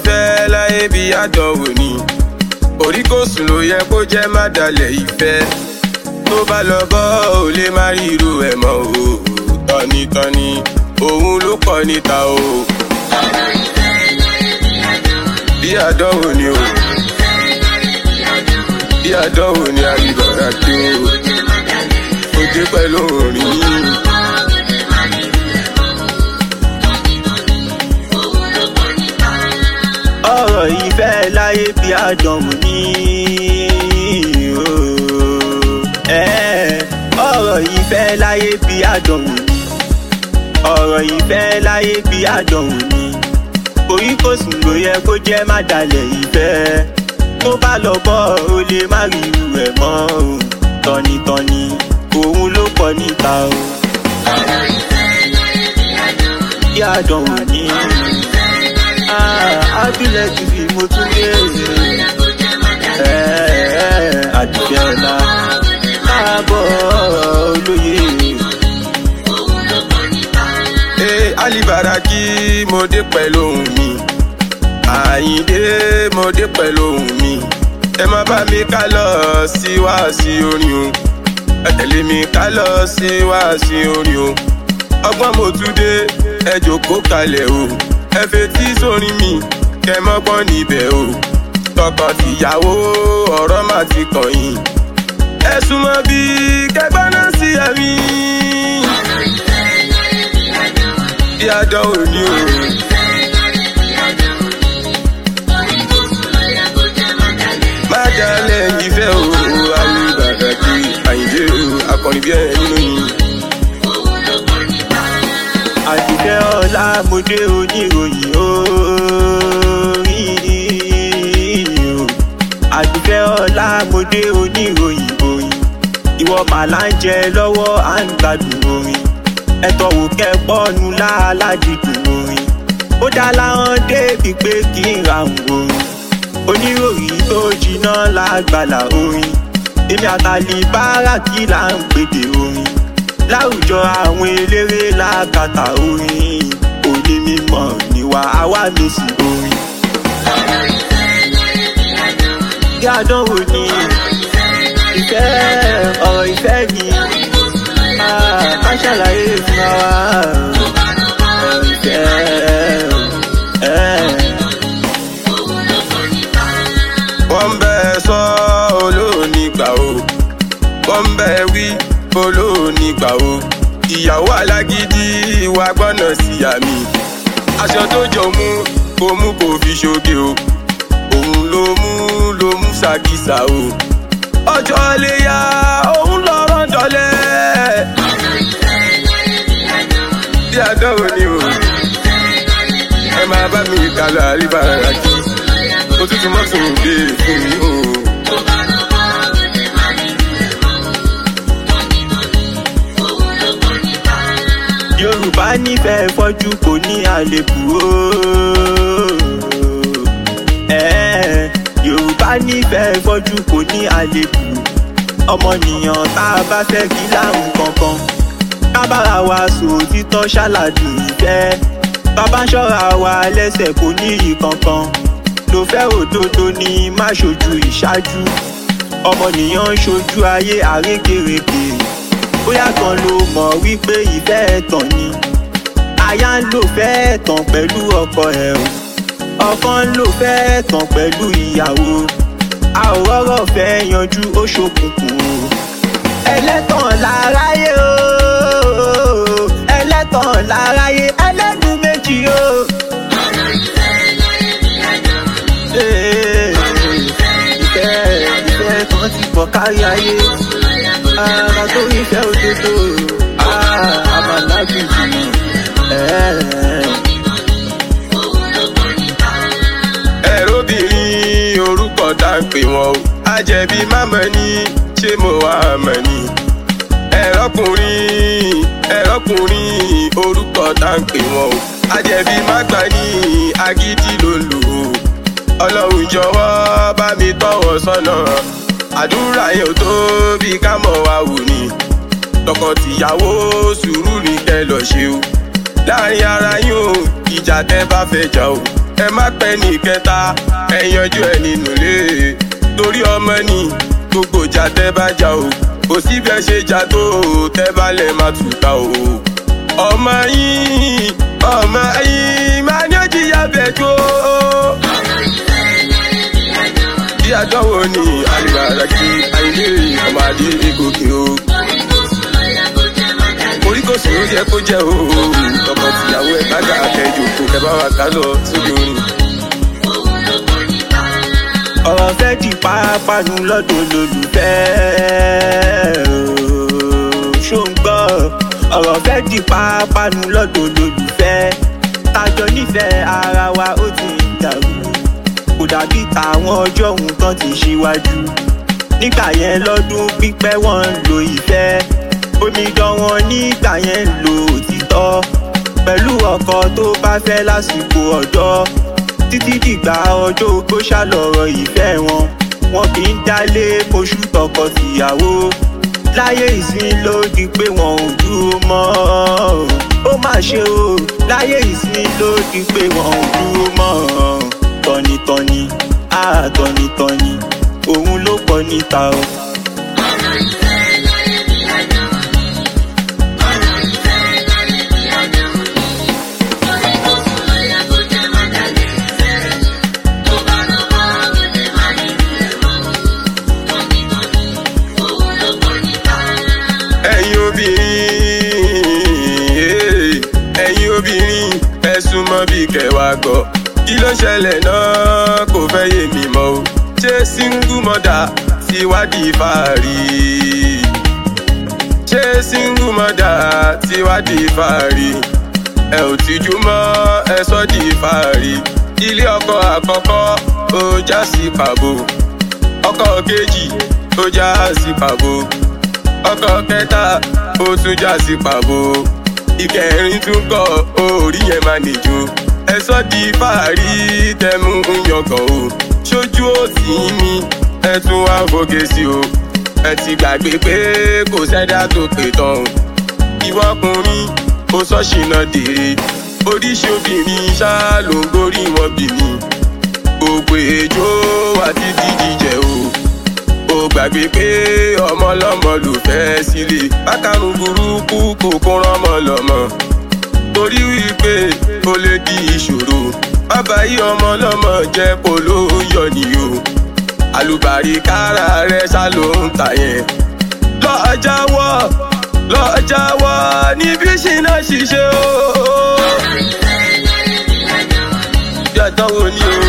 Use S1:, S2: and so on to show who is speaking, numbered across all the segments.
S1: ìfẹ́ láyé bí àdánwò ni orí kò sùn ló yẹ kó jẹ́ má dalẹ̀ ìfẹ́ tó bá lọ bọ́ ò lè má rí irú ẹ̀ mọ́ o tọ́nitọ́ni òun ló kọ́ níta o bí àdánwò ni o bí àdánwò ni àyíbọ̀dà kí o ó dé pẹ̀lú orin yìí.
S2: ọ̀rọ̀ ìfẹ́ láyé bí àdánwò ní ooo. Ẹ́, ọ̀rọ̀ ìfẹ́ láyé bí àdánwò ní ọ̀rọ̀ ìfẹ́ láyé bí àdánwò ní orí kò sùn ló yẹ kó jẹ́ má dalẹ̀ ìfẹ́ tó bá lọ bọ́ ó lè má rí irú ẹ̀ mọ́ o tọ́nitọ́ni òun ló pọ̀ níta o. bí àdánwò ní àdúlẹ̀ ti fi mo tún lé àdúgbò ọ̀la káàbọ̀ olóye.
S1: Ee Alibaraki mo dé pẹ̀lú ohùn mi. Àyìndé mo dé pẹ̀lú ohùn mi. Ẹ má bá mi ká lọ sí wáàsí orin o. Ẹ tẹ̀lé mi ká lọ sí wáàsí orin o. Ọgbọ́n mo tún dé ẹ jòkó kalẹ̀ o. Ẹ fetí sórin mi kẹ mọ́gbọ́n níbẹ̀ o. Tọkọ-tìyàwó ọ̀rọ̀ má ti kàn yín. Ẹ súnmọ́ bí kẹgbọ́n náà sí ẹ̀mí. Bí àdánwò ni o. má dalẹ̀ ìfẹ́ o Alibaraki Àyìndé o akọrin bí ẹ nínú yìí.
S2: àdìfẹ́ ọlá mo dé oníròyìn orí o àdìfẹ́ ọlá mo dé oníròyìn orin ìwọ màlá ń jẹ lọ́wọ́ à ń gbádùn orin ẹ̀tọ́ wò kẹ́ pọ́nu láàládìdùn orin ó dá láwọn débi pé kí n ra orin oníròyìn tó jiná lágbàlá orin èmi àtàlì bára kí là ń pèdè orin láwùjọ àwọn eléré lákàtà orin òní mímọ níwà àwa mèsì orin. bí àdánwò ni ìfẹ́ ọ̀rọ̀ ìfẹ́ ni ká ṣàlàyé fún wa ọ̀rọ̀ ìfẹ́. ẹ̀.
S1: wọ́n bẹ́ ẹ sọ olóòní gbà o wọ́n bẹ́ ẹ wí olóòní gbà o ìyàwó alágídí wa gbọ́nà sí àmì aṣọ tó jọ mú kó mú kó fi ṣoge o òun ló mú ló mú ṣàkísà o ọjọ́ léyà òun lọ́rọ̀ dọ́lẹ̀ bí àdánwò ni o ẹ máa bá mi kálọ̀ Alibaraki òtútù mọ́sùn dé fún mi o.
S2: yorùbá nífẹ̀ẹ́ fọ́jú kò ní àlébù ooo. Ẹ̀ẹ́, yorùbá nífẹ̀ẹ́ fọ́jú kò ní àlébù ọmọnìyàn tá a bá fẹ́ kí láàrún kankan kábàrà wa sòtítọ́ ṣàlàdùn ìfẹ́ bàbá ṣọ́ra wa lẹ́sẹ̀ kò ní iyì kankan ló fẹ́ òdodo ní má ṣojú ìṣáájú ọmọnìyàn ń ṣojú ayé àrékèrèkè bóyá kan ló mọ̀ wípé ìfẹ́ ẹ̀tàn ni aya ń lò fẹ́ ẹ̀tàn pẹ̀lú ọkọ ẹ̀ o ọkọ ń lò fẹ́ ẹ̀tàn pẹ̀lú ìyàwó a ò rọ́rọ̀ fẹ́ yanjú ó ṣokùnkùn o ẹlẹ́tàn láráyé o ẹlẹ́tàn láráyé ẹlẹ́nu méjì o. Ee, ìfẹ́ ìfẹ́ kan ti pọ̀ kárí ayé ara tó ìfẹ́ òdodo àmàlágbèjì
S1: ẹ̀rọbìnrin orúkọ tá ń pè wọ́n o àjẹbí mámọ́ ní ṣé mo wà mọ̀ ni ẹ̀rọkùnrin ẹ̀rọkùnrin orúkọ tá ń pè wọ́n o àjẹbí má gbà ní agídí ló lò ó ọlọ́run jọ̀wọ́ bá mi tọ́wọ́ sọ́nà àdúrà yẹn ò tó bí ká mọ̀ wá wò ni tọkọtìyàwó sùúrù ní kẹ́ lọ ṣe o láàrin ara yín o ìjà tẹ́ bá fẹ́ jà o ẹ má pẹ́ ní kẹta ẹ yanjú ẹ nínú ilé torí ọmọ ni gbogbo ìjà tẹ́ bá jà o kò sí bẹ́ẹ̀ ṣe jà tó o tẹ́ bá lẹ̀ má tùkà o ọmọ yín ọmọ yín máa ní òjìyà bẹ̀ tó. bí àdánwò ni àlùbàrà kí àìlè ọmọdé gòkè o. orí kò sòrò yẹ kó jẹ o. ọkọ tìyàwó ẹ kájà akẹjọ kò kẹ bá wa ká lọ sójú orin.
S2: ọ̀rọ̀ fẹ́ di pápánu lọ́dọ̀ olólùfẹ́ ooo. ṣó ń gbọ́ ọ̀rọ̀ fẹ́ di pápánu lọ́dọ̀ olólùfẹ́ tájọ nífẹ̀ẹ́ ara wa ó ti ń dàrú kò dàbí tàwọn ọjọ́ òun tán ti ṣíwájú nígbà yẹn lọ́dún pípẹ́ wọ́n ń lo ìfẹ́ omidan wọn nígbà yẹn ń lo òtítọ́ pẹ̀lú ọkọ tó bá fẹ́ lásìkò ọ̀dọ́ títí dìgbà ọjọ́ ogbó ṣàlọ́rọ̀ ìfẹ́ wọn wọn kì í dálé oṣù tọkọ tìyàwó láyé ìsìn ló di pé wọn ò dúró mọ́ ó mà ṣe o láyé ìsìn ló di pé wọn ò dúró mọ́ tọ́nitọ́ni á tọ́nitọ́ni òun ló pọ̀ níta o.
S1: ẹ̀yin obìnrin ẹ̀yin obìnrin ẹ súnmọ́ bí kẹwàá gbọ́ kí ló ṣẹlẹ̀ náà kò fẹ́ yé mi mọ́ o ṣé single mother ti wádìí fàárí ṣé single mother ti wádìí fàárí ẹ ò tìjú mọ́ ẹ sọ́ di fàárí ilé ọkọ àkọ́kọ́ ó já sí pàbó ọkọ kejì ó já sí pàbó ọkọ kẹta ó tún já sí pàbó ìkẹrin tún kọ orí yẹn máa nìjó ẹsọ di fàárí tẹmú ń yọkàn o ṣojú òsì mi ẹ tún wá fòkè sí o ẹ ti gbàgbé pé kò sẹ́dá tó pè tán o ìwọkùnrin ó sọ́ṣìnà dèrè oríṣi obìnrin ṣá ló ń gorí wọn bì mí gbogbo èjò àti dídíjẹ o ó gbàgbé pé ọmọ lọmọ ló fẹ́ sílé bákanú burúkú kò kó rọmọ lọmọ torí wípé ó lè di ìṣòro bàbá yí ọmọ lọmọ jẹ kó ló ń yọ nìyó àlùbárí kára rẹ ṣá ló ń tà yẹn lọ́ọ́ jáwọ́ lọ́ọ́ jáwọ́ níbi ṣìnà ṣiṣẹ́ o. bí àdánwò ni o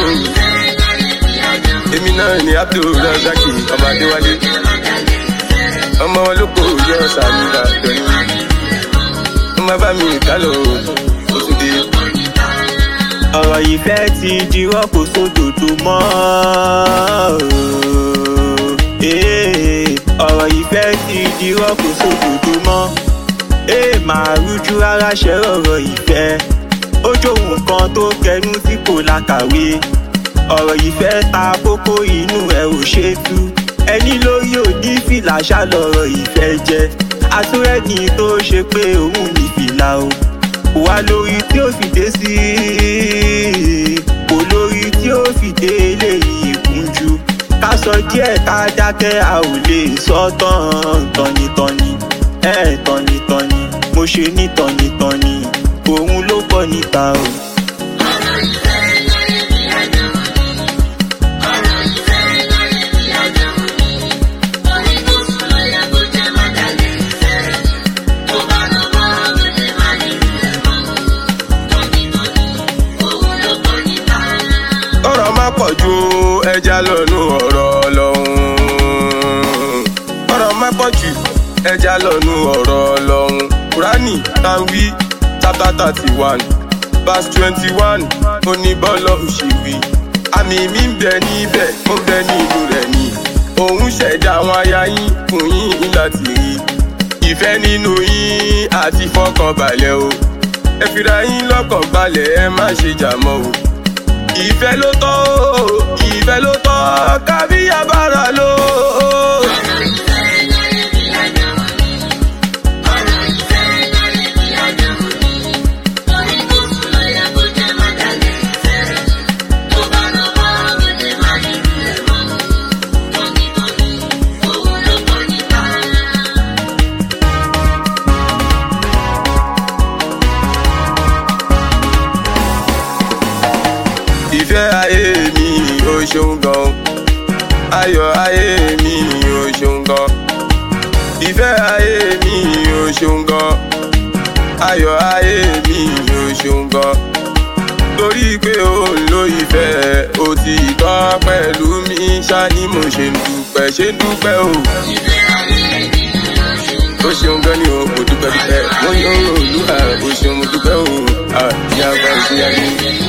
S1: èmi náà ni abdulrasaki ọmọ adéwálé ọmọ wọn ló kó yọ sàmì ìbàdàn ni ọmọ bá mi kálọ oṣù dé.
S2: ọ̀rọ̀ ìfẹ́ ti dirọ́ kò sódòdó mọ́ ooo. Eh, ọ̀rọ̀ ìfẹ́ ti dirọ́ kò sódòdó mọ́ ee máa rújú rárá ṣe ọ̀rọ̀ ìfẹ́ ó jóhun kan tó kẹnu tí kò lákàwé ọ̀rọ̀ ìfẹ́ ta kókó inú ẹ̀ ò ṣe tú ẹni lórí òní fìlà ṣàlọ́rọ̀ ìfẹ́ jẹ́ àtúrẹ́ni tó ṣe pé òun ní fìlà o kò wá lórí tí ó fi dé sí kò lórí tí ó fi dé eléyìí ìkúnjú ká sọ díẹ̀ ká dákẹ́ a ò lè sọ tán tọ́nitọ́ni ẹ̀ tọ́nitọ́ni mo ṣe ní tọ́nitọ́ni òun ló pọ̀ níta o.
S1: ọ̀rọ̀ má pọ̀ ju ẹja lọ́nu ọ̀rọ̀ ọlọ́run. ọ̀rọ̀ má pọ̀ jù ẹja lọ́nu ọ̀rọ̀ ọlọ́run. kúránì tanwi chapter thirty one verse twenty one oníbọ́lọ̀ òṣèwì. àmì mi ń bẹ níbẹ̀ ó ń bẹ nínú rẹ̀ ni. òun ṣẹ̀dá àwọn aya yín fún yín láti rí. ìfẹ́ nínú yín àti fọkànbalẹ̀ o. ẹ fira yín lọ́kàn balẹ̀ ẹ má ṣe jà mọ́ o ìfẹ́ ló tọ́ o ìfẹ́ ló tọ́ kábí abára ló. ayé mi ò ṣeun gan ayọ̀ ayé mi ò ṣeun gan ìfẹ́ ayé mi ò ṣeun gan ayọ̀ ayé mi ò ṣeun gan torí pé ó ń lo ìfẹ́ òtítọ́ pẹ̀lú mi ṣá ni mo ṣe ń dúpẹ́ ṣe ń dúpẹ́ o. ó ṣeun gan ni o mo dúpẹ́ dúpẹ́ wọ́n yóò olúwa ó ṣeun mo dúpẹ́ o ìyá àgbà ìṣúná ni.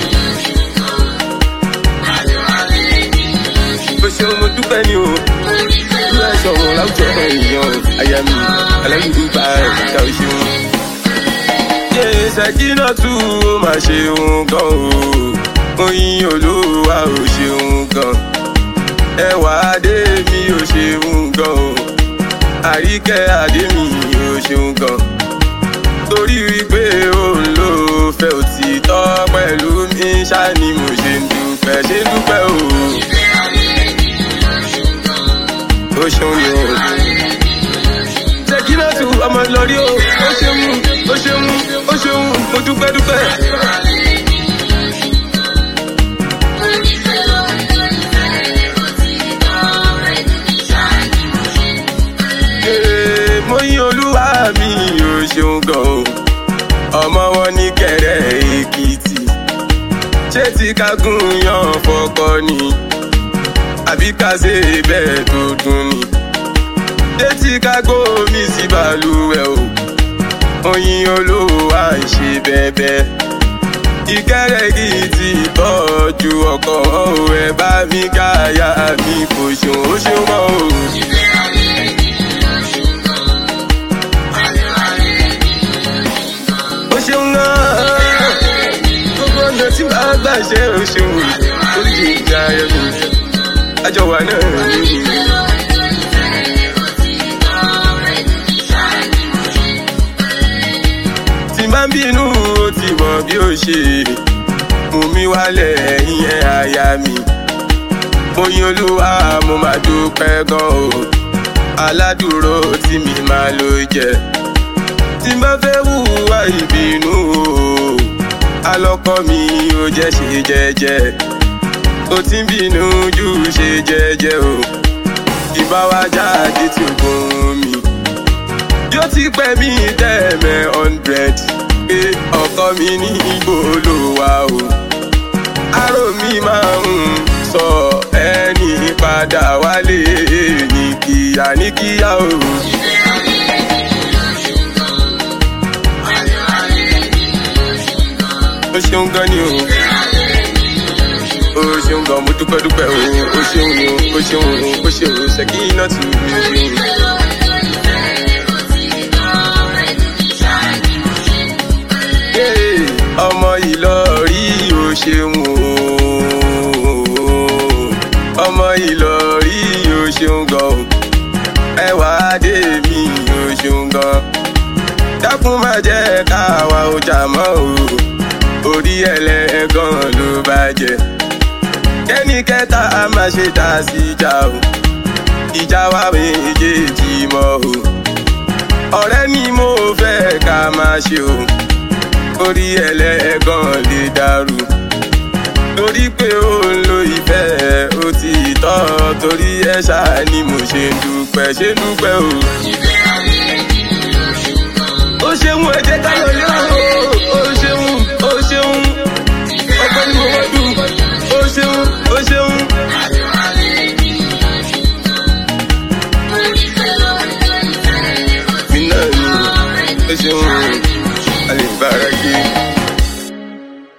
S1: ó ṣeun mo dúpẹ́ ni o ìlú ẹ̀ṣọ́ wọn láwùjọ èèyàn àyà mi aláyùdúgba ìta ó ṣeun ṣèkínà tú ó máa ṣeun gan o oyin olúwa ò ṣeun gan ẹwà adé mi ò ṣeun gan o àríkẹ́ adé mi ò ṣeun gan torí wípé òun ló fẹ́ òtítọ́ pẹ̀lú mi ṣá ni mo ṣe ń dúpẹ́ ṣe ń dúpẹ́ o. ó ṣeun ni o ṣèkínà tú ọmọ lórí o ó ṣeun ó ṣeun ó ṣeun mo dúpẹ́ dúpẹ́. mo yìn olúwa mi ò ṣeun gan o ọmọ wọn ní kẹrẹ èkìtì ṣé tí kágún yan fọkọ ni àbí ká ṣe bẹ́ẹ̀ tó dùn ni ṣé tí kágó mi sí balùwẹ̀ o oyin olówó à ń ṣe bẹ́ẹ̀bẹ́. ìkẹ́rẹ́gì ti tọ́jú ọkọ̀ ẹ bá mi káyà mi kò ṣeun ó ṣeun mọ́ o. ó ṣeun náà gbogbo ọ̀nà tí màá gbà ṣe ó ṣeun oríṣi ìjà ayọ̀ mi àjọwà náà nìyí. máa ń bínú ó ti mọ̀ bí ó ṣe mú mi wálẹ̀ ìyẹn àyà mi. mo yin olúwa mo máa dúpẹ́ gan o aládùúró tí mi máa ló jẹ. tí n bá fẹ́ hùwà ìbínú o alọ́kọ́ mi ò jẹ́ ṣe jẹ́jẹ́. ó ti ń bínú jù ṣe jẹ́jẹ́ o ìbá wa jáde tí ó gbóhùn mi yóò ti pẹ́ mi tẹ́ẹ̀mẹ́ hundred pé ọkọ mi ní igbó ló wà o. aró mi máa ń sọ ẹni padà wálé ní kíá ní kíá o. ó ṣeun gan ni o. ó ṣeun gan mo dúpẹ́ dúpẹ́ o. ó ṣeun ni o. ó ṣeun o. ó ṣeun o. ṣèkí iná tù mí. ọmọ ìlọrí ò ṣeun o ọmọ ìlọrí ò ṣeun gan o ẹwà adé mi ò ṣeun gan dákun má jẹ́ káwa ò jà mọ́ o orí ẹlẹ́gàn ló bàjẹ́ kẹ́ni kẹta a máa ṣe dá sí ìjà o ìjà wa méjèèjì mọ́ o ọ̀rẹ́ ni mo fẹ́ ká máa ṣe o orí ẹlẹ́gàn lè dàrú torí pé ó ń lo ìfẹ́ ó ti tọ́ torí ẹ̀ ṣáà ni mo ṣe ń dúpẹ́ ṣe ń dúpẹ́ o.